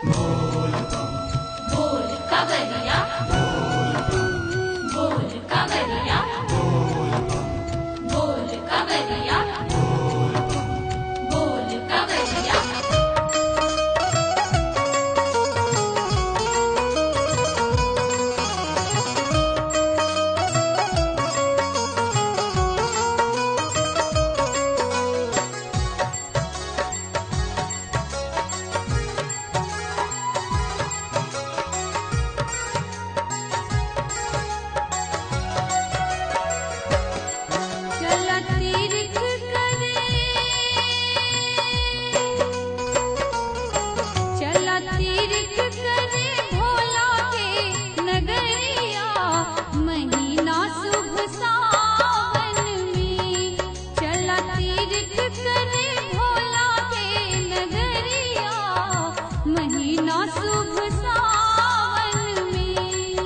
बोल कवरिया बोल कवरिया बोल कवरिया बोल कवरिया चला तीर्थ करे चला तीर्थ करे भोला के नगरिया महीना शुभ सावन में चला तीर्थ करे भोला के नगरिया महीना शुभ सावन में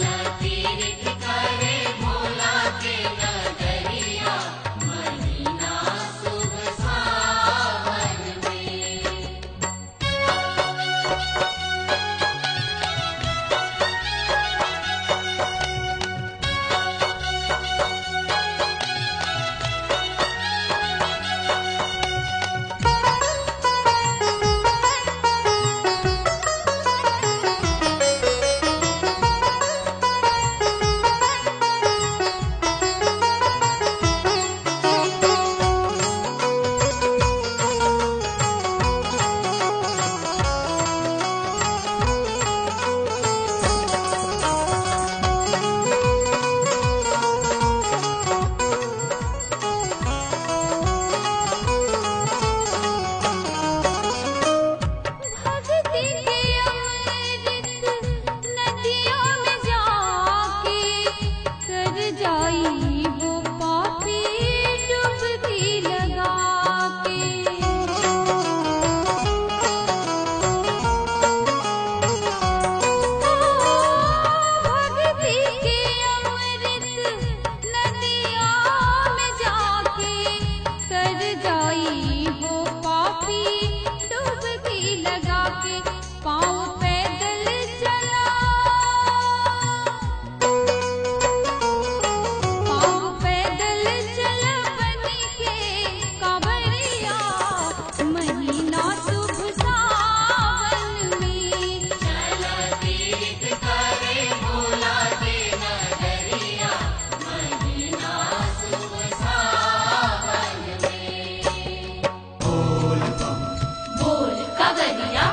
भक्ति के अमृत नदियों में जाके कर जाई वो पापी डुबकी लगा के भक्ति के अमृत नदियों में जाके कर जाई वो पापी डुबकी लगा के पाँव पैदल चला पाँव पैदल चल बनी के कांवरिया महीना शुभ सावन में बोल कवरिया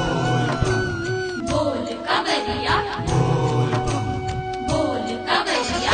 बोल कवरिया बोल कवरिया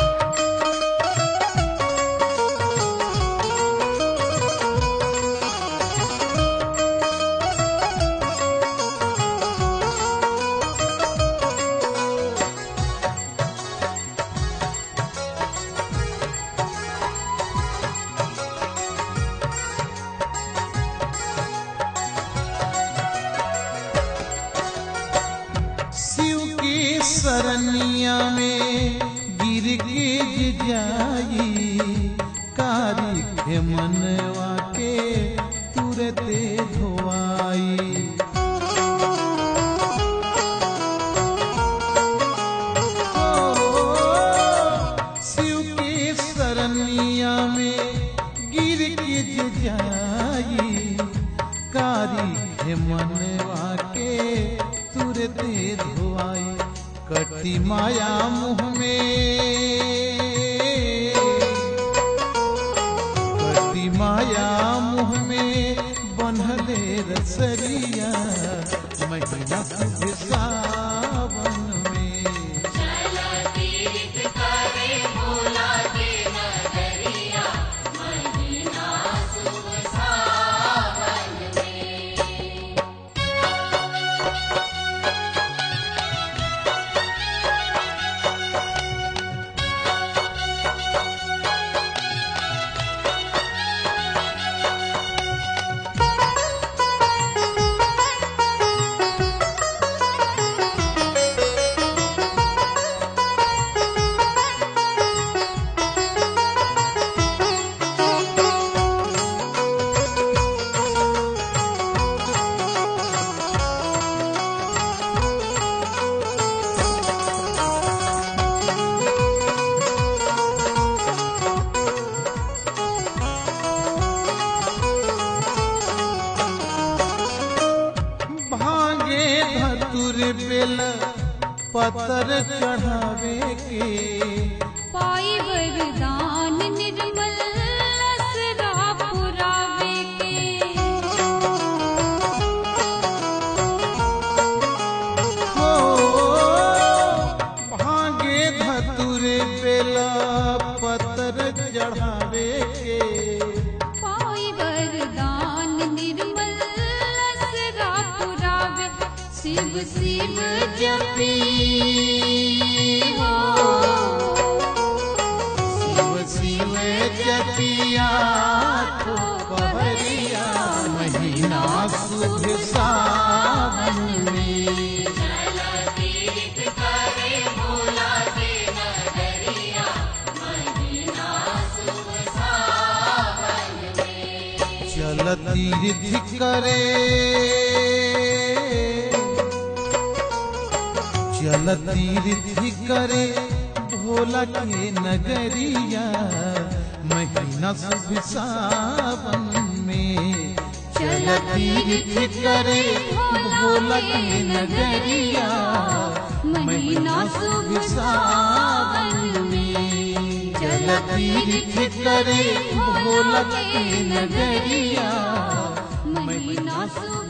शिव की सरनिया में गिर के जाई कारी के मनवा के तुरते धोआई शिव की सरनिया में गिर के जाई कारी हे मनवा के तुरते धुआई कटी माया मुँह में कटी माया मुँह में बनहले रसरिया महीना शुभ सावन में चला धतुर बेल पतर चढ़ावे के पाई वरदान निर्मल असरा पुरावे के हो भागे धतुर बेल पतर चढ़ावे के पाई वरदान निर्मल असरा पुरावे शिव शिव जपी हो शिव शिव जपिया तो पहरिया महीना शुभ सावन में चल तीर्थ करे चल तीर्थ करे भोला के नगरिया महीना शुभ सावन में चल तीर्थ करे भोला के नगरिया महीना शुभ सावन में चल तीर्थ करे भोला के नगरिया महीना शुभ